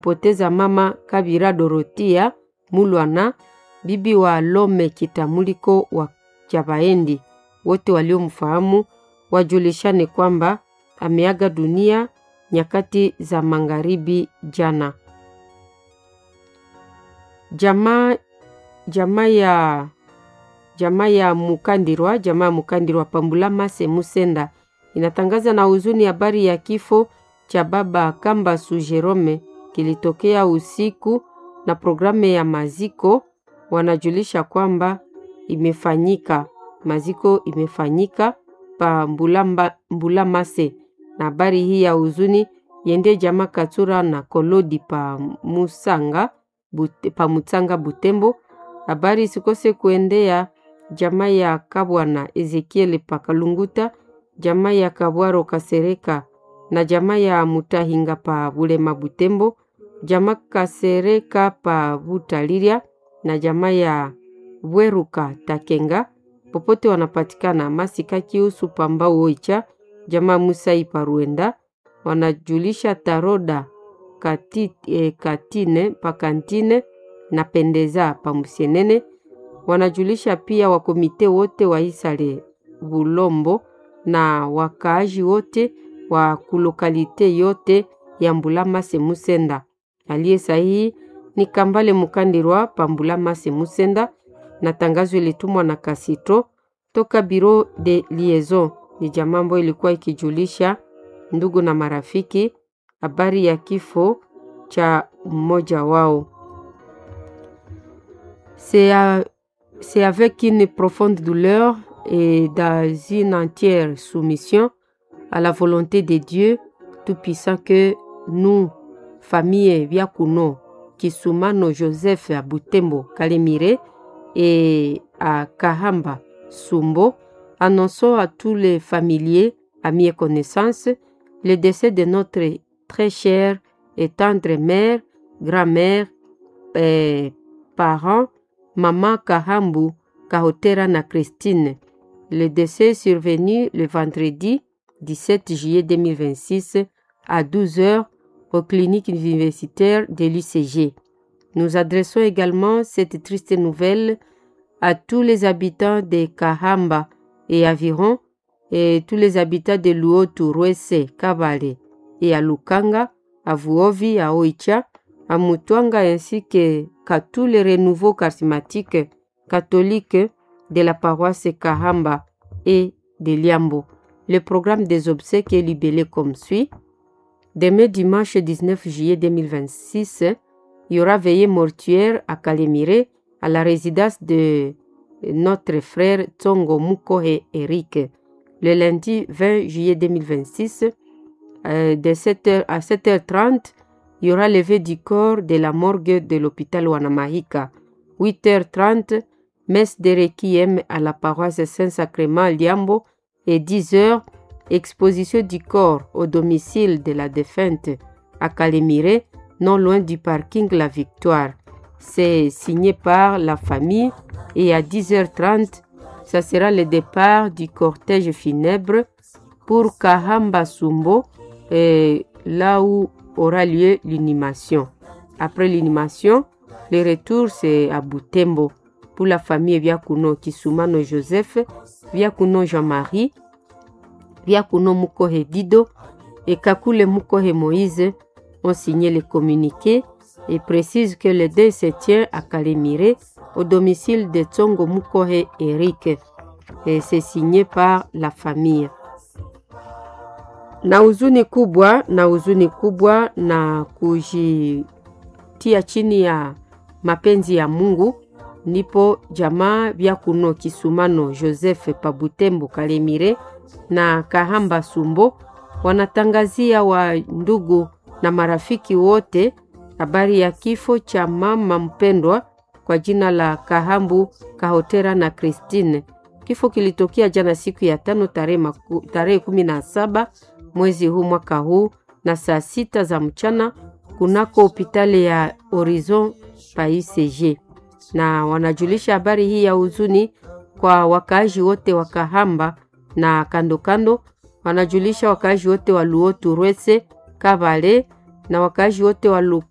poteza mama Kabira Dorotia Mulwana, bibi wa Lome Kitamuliko wa Chabaendi. Wote waliomfahamu wajulishane kwamba ameaga dunia nyakati za magharibi jana. Jamaa jamaa ya jamaa ya Mukandirwa jamaa ya Mukandirwa Pambulama Semusenda inatangaza na huzuni habari ya kifo cha baba Kambasu Jerome kilitokea usiku, na programu ya maziko wanajulisha kwamba imefanyika maziko imefanyika pa Mbulamba, Mbulamase, na habari hii ya huzuni yende jamaa Katura na Kolodi pa Musanga bute, pa Mutsanga Butembo. Habari isikose kuendea jamaa ya Kabwana Ezekiel Pakalunguta, jamaa ya Kabwaro Kasereka na jamaa ya Mutahinga pa Bulema Butembo, jamaa Kasereka pa Butaliria na jamaa ya Bweruka Takenga popote wanapatikana. Masika Kiusu Pamba Oicha, jamaa Musai Paruenda wanajulisha Taroda kati, eh, Katine Pakantine na Pendeza Pamusienene wanajulisha pia wakomite wote wa Isale Bulombo na wakaaji wote wa kulokalite yote ya Mbulama Semusenda. Aliye sahihi ni Kambale Mukandirwa pa Mbulama Semusenda, na tangazo ilitumwa na Kasito toka Biro de Liaison. Ni jamaa ambayo ilikuwa ikijulisha ndugu na marafiki habari ya kifo cha mmoja wao. C'est avec une profonde douleur et dans une entière soumission à la volonté de Dieu Tout-Puissant que nous, famille Viakuno, Kisumano Joseph à Butembo, Kalemire et à Kahamba, Sumbo, annonçons à tous les familiers, amis et connaissances, le décès de notre très chère et tendre mère, grand-mère, et parents, maman Kahambu, Kahotera na Christine. Le décès est survenu le vendredi 17 juillet 2026 à 12 heures aux cliniques universitaires de l'UCG. Nous adressons également cette triste nouvelle à tous les habitants de Kahamba et environ et tous les habitants de Luotu, Rwese, Kabale et à Lukanga, à Vuovi, à Oicha, à Mutwanga ainsi que qu'à tous les renouveaux charismatiques catholiques de la paroisse Kahamba et de Liambo. Le programme des obsèques est libellé comme suit. Demain dimanche 19 juillet 2026, il y aura veillée mortuaire à Kalemire à la résidence de notre frère Tsongo Mukohe Eric. Le lundi 20 juillet 2026, euh, de 7h à 7h30, il y aura levé du corps de la morgue de l'hôpital Wanamahika. 8h30, messe de requiem à la paroisse Saint-Sacrement Liambo et 10h, exposition du corps au domicile de la défunte à Calémiré, non loin du parking La Victoire. C'est signé par la famille et à 10h30, ça sera le départ du cortège funèbre pour Kahamba Sumbo, et là où aura lieu l'inhumation. Après l'inhumation, le retour c'est à Butembo pour la famille Viakuno Kisumano Joseph, Viakuno Jean-Marie, Viakuno Mukohe Dido et Kakule Mukohe Moïse ont signé le communiqué et précisent que le deuil se tient à Kalemire au domicile de Tsongo Mukohe Eric et c'est signé par la famille. Na huzuni kubwa na huzuni kubwa na kujitia chini ya mapenzi ya Mungu ndipo jamaa vya kuno Kisumano Joseph Pabutembo Kalemire na Kahamba Sumbo wanatangazia wa ndugu na marafiki wote habari ya kifo cha mama mpendwa kwa jina la Kahambu Kahotera na Christine. Kifo kilitokea jana siku ya tano tarehe kumi na saba mwezi huu mwaka huu na saa sita za mchana kunako hopitali ya Horizon pa UCG, na wanajulisha habari hii ya huzuni kwa wakaaji wote wa Kahamba na kando kando. Wanajulisha wakaaji wote wa Luotu, Rwese, Kabale na wakaaji wote wa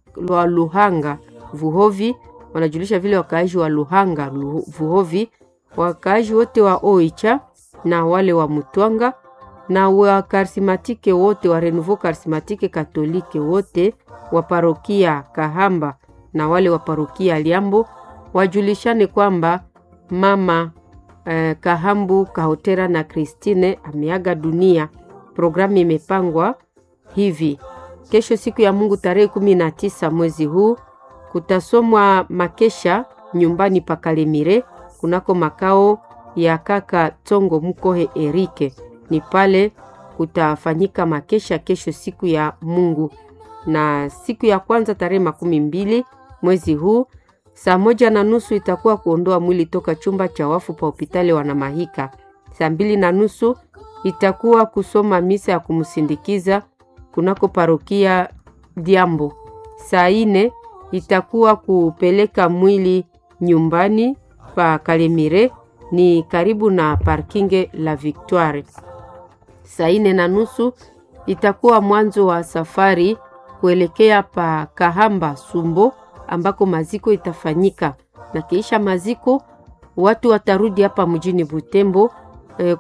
wa Luhanga Vuhovi, wanajulisha vile wakaaji wa Luhanga Lu- Vuhovi, wakaaji wote wa Oicha na wale wa Mutwanga na wa karismatike wote wa Renouveau Karismatike Katolike wote wa parokia Kahamba na wale wa parokia Liambo wajulishane kwamba mama eh, Kahambu Kahotera na Christine ameaga dunia. Programu imepangwa hivi: kesho siku ya Mungu tarehe kumi na tisa mwezi huu kutasomwa makesha nyumbani pa Kalemire kunako makao ya kaka Tongo Mkohe Erike. Ni pale kutafanyika makesha kesho siku ya Mungu, na siku ya kwanza tarehe makumi mbili mwezi huu saa moja na nusu itakuwa kuondoa mwili toka chumba cha wafu pa hospitali Wanamahika. Saa mbili na nusu itakuwa kusoma misa ya kumsindikiza kunako parokia Diambo. Saa ine itakuwa kupeleka mwili nyumbani pa Kalemire, ni karibu na parkinge la Victoire. Saa ine na nusu itakuwa mwanzo wa safari kuelekea pa Kahamba Sumbo ambako maziko itafanyika, na kiisha maziko watu watarudi hapa mjini Butembo eh,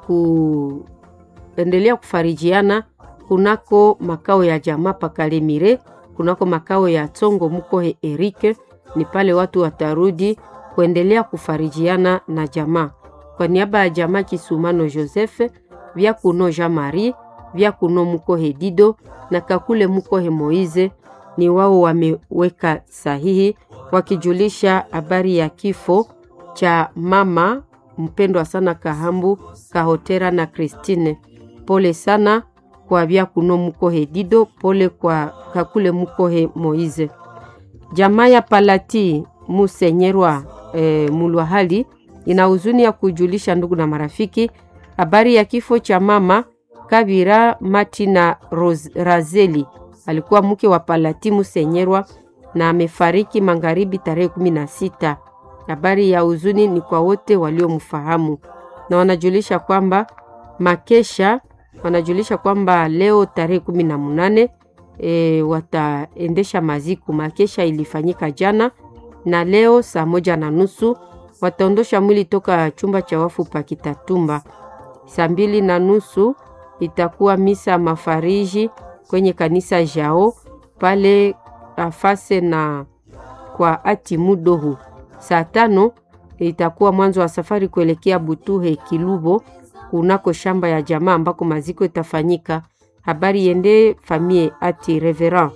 kuendelea kufarijiana kunako makao ya jamaa pa Kalemire, kunako makao ya Tsongo Mukohe Erike. Ni pale watu watarudi kuendelea kufarijiana na jamaa. Kwa niaba ya jamaa Kisumano Joseph, vya kuno Jean Marie, vya kuno Mukohe Dido na kakule Mukohe Moize ni wao wameweka sahihi wakijulisha habari ya kifo cha mama mpendwa sana Kahambu Kahotera na Christine. Pole sana kwa vya kuno Mukohe Dido, pole kwa kakule Mukohe Moize. Jamaa ya Palati Musenyerwa e, Mulwahali ina huzuni ya kujulisha ndugu na marafiki habari ya kifo cha mama Kabira Matina Ros- Razeli alikuwa mke wa Palati Musenyerwa na amefariki magharibi tarehe kumi na sita. Habari ya huzuni ni kwa wote waliomfahamu na wanajulisha kwamba makesha wanajulisha kwamba leo tarehe kumi na munane e, wataendesha maziku. Makesha ilifanyika jana na leo saa moja na nusu wataondosha mwili toka chumba cha wafu pa Kitatumba. Saa mbili na nusu itakuwa misa mafariji kwenye kanisa Jao pale afase na kwa ati mudohu. Saa tano itakuwa mwanzo wa safari kuelekea Butuhe Kilubo kunako shamba ya jamaa ambako maziko itafanyika. Habari yende famie ati reverend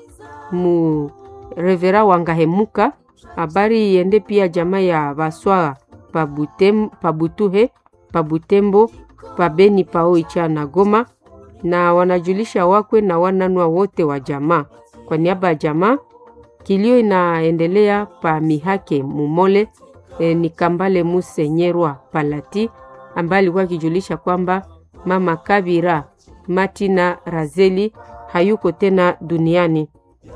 mu reverend Wangahemuka. Habari yende pia jamaa ya Baswara pa Butem, pa Butuhe pa Butembo pa Beni pa Oicha na Goma na wanajulisha wakwe na wananwa wote wa jamaa. Kwa niaba ya jamaa, kilio inaendelea pa Mihake Mumole e, ni Kambale Musenyerwa Palati ambaye alikuwa akijulisha kwamba mama Kabira Matina Razeli hayuko tena duniani.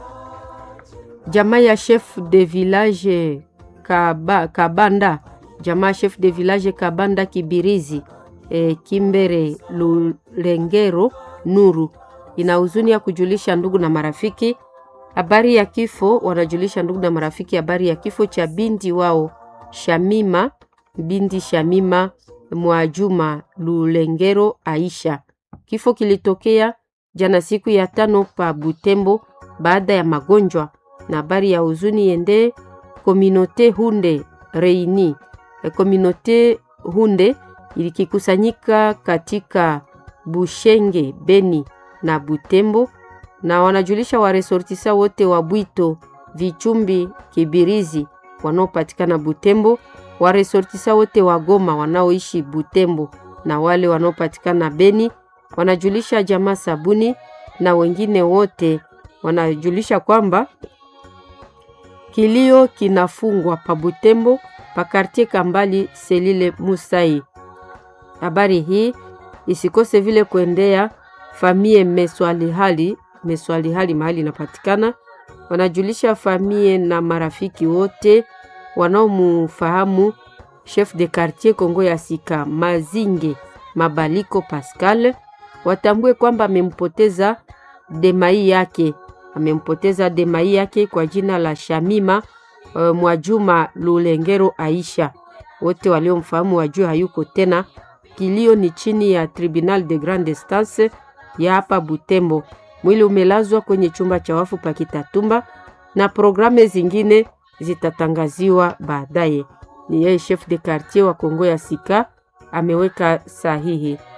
Jamaa ya chef de village Kaba, Kabanda, jamaa chef de village Kabanda Kibirizi e, Kimbere Lulengero Nuru ina huzuni ya kujulisha ndugu na marafiki habari ya kifo. Wanajulisha ndugu na marafiki habari ya kifo cha binti wao Shamima, binti Shamima Mwajuma Lulengero Aisha. Kifo kilitokea jana siku ya tano pa Butembo baada ya magonjwa, na habari ya huzuni yende kominote Hunde Reini. E, kominote Hunde ilikikusanyika katika Bushenge, Beni na Butembo, na wanajulisha waresortisa wote wa Bwito, Vichumbi, Kibirizi wanaopatikana Butembo, waresortisa wote wa Goma wanaoishi Butembo na wale wanaopatikana Beni, wanajulisha jamaa Sabuni na wengine wote wanajulisha kwamba kilio kinafungwa pa Butembo pa kartie Kambali Selile Musai. Habari hii isikose vile kuendea famie Meswalihali, Meswalihali mahali inapatikana. Wanajulisha famie na marafiki wote wanaomufahamu chef de quartier Kongo ya Sika Mazinge Mabaliko Pascal, watambue kwamba amempoteza demai yake amempoteza demai yake kwa jina la Shamima uh, Mwajuma Lulengero Aisha. Wote waliomfahamu wajue hayuko tena. Kilio ni chini ya Tribunal de Grande Instance ya hapa Butembo. Mwili umelazwa kwenye chumba cha wafu pa Kitatumba na programe zingine zitatangaziwa baadaye. Ni yeye chef de quartier wa Kongo ya Sika ameweka sahihi.